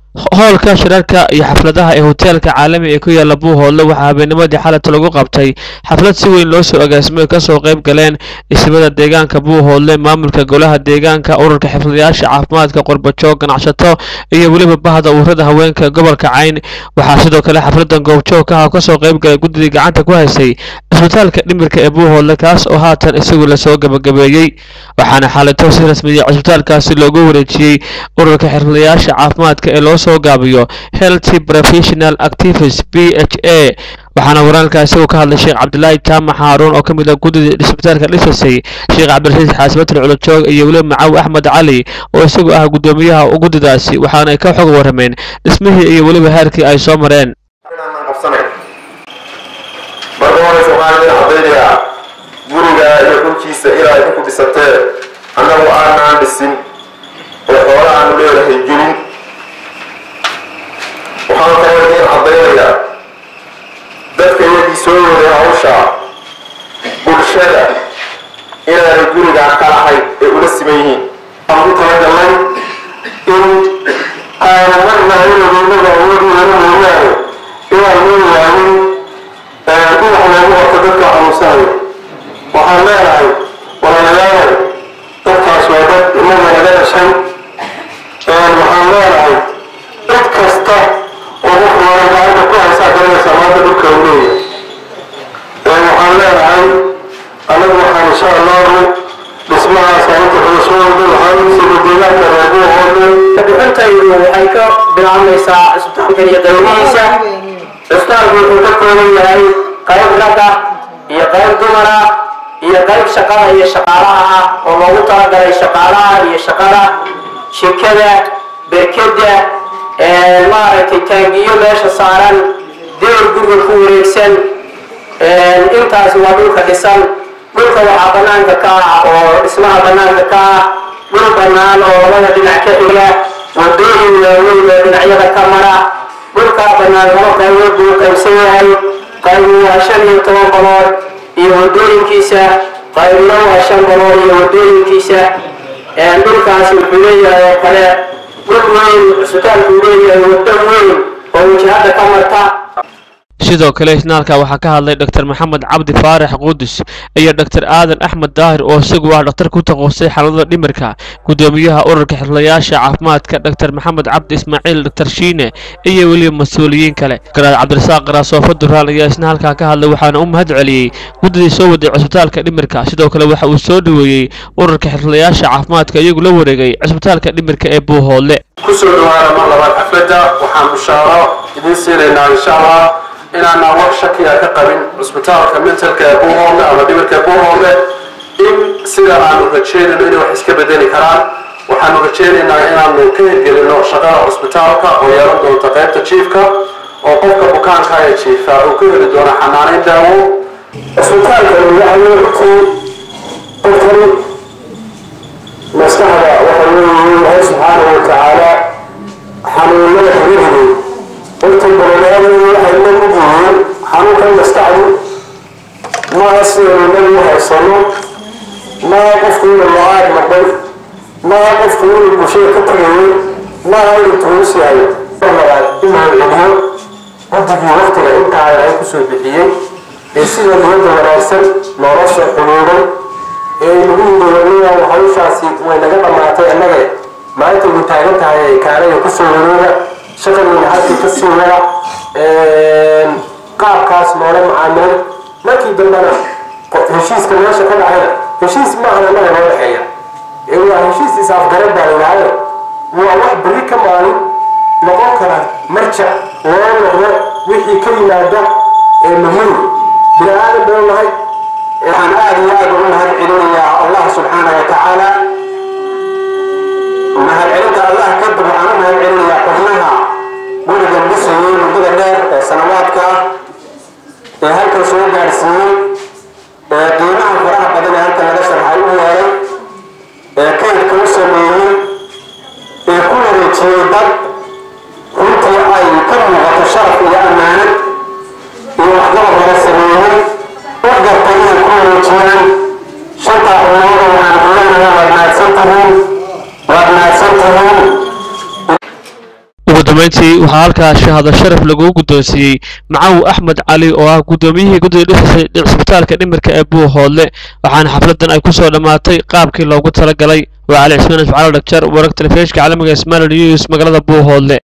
hoolka shirarka iyo xafladaha ee hoteelka caalami ee ku yaala buuhoodle waxaa habeennimadii xalata lagu qabtay xaflad si weyn loo soo agaasimay kasoo qayb galeen ismada deegaanka buuhoodle maamulka golaha deegaanka ururka xifdiyaasha caafimaadka qorbajoog ganacsato iyo weliba bahda ururada haweenka gobolka cayn waxaa sidoo kale xafladan goobjoogka ah kasoo qayb galay guddidii gacanta ku haysay cisbitaalka dhimirka ee buuhoodle kaas oo haatan isagu lasoo gabagabeeyey waxaana xaalito si rasmiya cisbitaalkaasi loogu wareejiyey ururka xirfadayaasha caafimaadka ee loo soo gaabiyo healthy professional activities b h a waxaana waraalka isagu ka hadlay sheekh cabdilaahi jaamac haaruun oo ka mid ah guddida cisbitaalka dhisasay sheekh cabdirasiis xaasibatul culajoog iyo weliba macaw axmed cali oo isagu ah guddoomiyaha guddidaasi waxaana ay ka xog warrameen dhismihii iyo weliba heerkii ay soo mareen marka hore soomaalida cadaynayaa guriga iyo dhulkiisa ilaa idinku dhisatee annagu aanaan dhisin oo xoola aanu leedahay gelin waxaan kaloo idiin caddaynayaa dadka iyagii soo waday hawsha bulshada inaanay gurigaan ka lahayn ee ula siman yihiin waxaan ku talagalnay in aanu marnaa inageennada awoodooda mooyaane inaan loo waanin dhinac loogu horto dadka xanuunsanayo waxaan leenahay walaalayaal dadkaas waa dad inaga naga dhashay waxaan leenahay dad kasta oo wuxuuna gacanta ku haysaa garanaysaa maanta dhulka uu leeyahay waxaan leenahay anagu waxaan insha allahu dhismahaas inta xulashooda waxaan usii deegaanka reebuhoode bixintaydu waxay ka bilaabmaysaa cisbitaalka iyo qaybihiisa cisbitaalku wuxuu ka kooban yahay qayb ragga iyo qayb dumara iyo qayb shaqada iyo shaqaalaha ah oo loogu talagalay shaqaalaha iyo shaqada shirkada berkeda maaragtay taangiyo meesha saaran dewr guriga ku wareegsan intaasi waa dhulka dhisan dhulka waxaa banaanka ka ah oo dhismaha banaanka ka ah dhul banaan oo labada dhinac ka xiga wadooyin waaweyn oo dhinacyada ka mara dhulkaa banaan laba qaybood buu qaybsan yahay qaybu waa shan iyo toban balood iyo wadooyinkiisa qaybna waa shan balood iyo wadooyinkiisa dhulkaasi wuxuu leeyahay oo kale dhul weyn cisbitaalku leeyahay waddo weyn oo wajahada ka marta sidoo kale isnaalka waxaa ka hadlay dr maxamed cabdi faarax qudus iyo dr aadan axmed daahir oo isagu ah dhakhtar ku taqoosay xaalada dhimirka guddoomiyaha ururka xirlayaasha caafimaadka dr maxamed cabdi ismaaciil dr shiine iyo weliba mas-uuliyiin kale garaad cabdirasaaq qaraasoofo duraan ayaa isna halkaa ka hadlay waxaana u mahad celiyey guddidii soo waday cisbitaalka dhimirka sidoo kale waxa uu soo dhoweeyey ururka xirlayaasha caafimaadka iyagu la wareegay cisbitaalka dhimirka ee buuhoodle kusoo dhawaada mar labaad xafladda waxaan bushaaro idiin siinaynaa insha allah inaanaan wax shakiya ka qabin cusbitaalka mentalka ee buuhoodle ama dhimirka ee buuhoodle in sida aanu rajeynayno inay wax iska bedeli karaan waxaanu rajeynaynaa inaanu ka hirgelino shaqada cusbitaalka oo yeelan doonta qaybta jiifka oo qofka bukaanka ee jiifa uu ka heli doono xanaaneyn daawo cusbitaalka waxaanti qofkan maskaxda waxa weeye ilaahay subxaanahu watacaala xanuunada xiriiriyey horta bololeadu waxay la mid yihiin xanuunkan maskaxdu maaha sidaynu nabi u haysano maaha qofku inuu lo-aad noqday maaha qofku inuu bulshada ka tegayay maaha inuu tuulis yahay inuu celiyo guddigii waqtiga intaa ay kusoo bixiyey ee sida niyadda wanaagsan loola soo xuluuray ee nagu yidhi hawshaasi way naga dhammaatay annage maanta ugu taagan tahay kaanaya kusoo wareega shaqadiina halkii ka sii wada qaabkaas noola macaamilay markii dambena heshiiska meesha ka dhacayna heshiis maahan annaga noo dhexeeya ee waa heshiis is-afgarad baa ladhahaayo waa wax berri ka maalin noqon kara marjac loo noqdo wixii ka yimaada ee muhiim bini aadan baynu nahay waxaan aad iyo aad ugu mahad celinayaa allah subxaana wa tacaala mahadcelinta allah kadib waxaan u mahad celinayaa xubnaha guriga dhisayay muddada dheer ee sanawaadka ah ee halkan soo gaadhsiiyey ee qiimaha faraha badan ee halkan laga sharxay u yeelay ee kaydka u sameeyey ee ku wareejiyey dad runtii ay ka muuqato sharaf iyo ammaanad iyo waxqabad laga sameeyey u gartay inay ku wareejiyaan shanta xubnooda waxaan kuleenayaa waad mahadsan tihiin waad mahadsan tihiin ugu dambeyntii waxaa halkaa shahaado sharaf lagu guddoonsiiyey macaw axmed cali oo ah guddoomiyihii guddiga dhisay cisbitaalka dhimirka ee buuhoodle waxaana xafladan ay kusoo dhammaatay qaabkii loogu talagalay waa cali cismaan ismacaal dhagjar wararka telefishinka caalamiga ismail news magaalada buuhoodle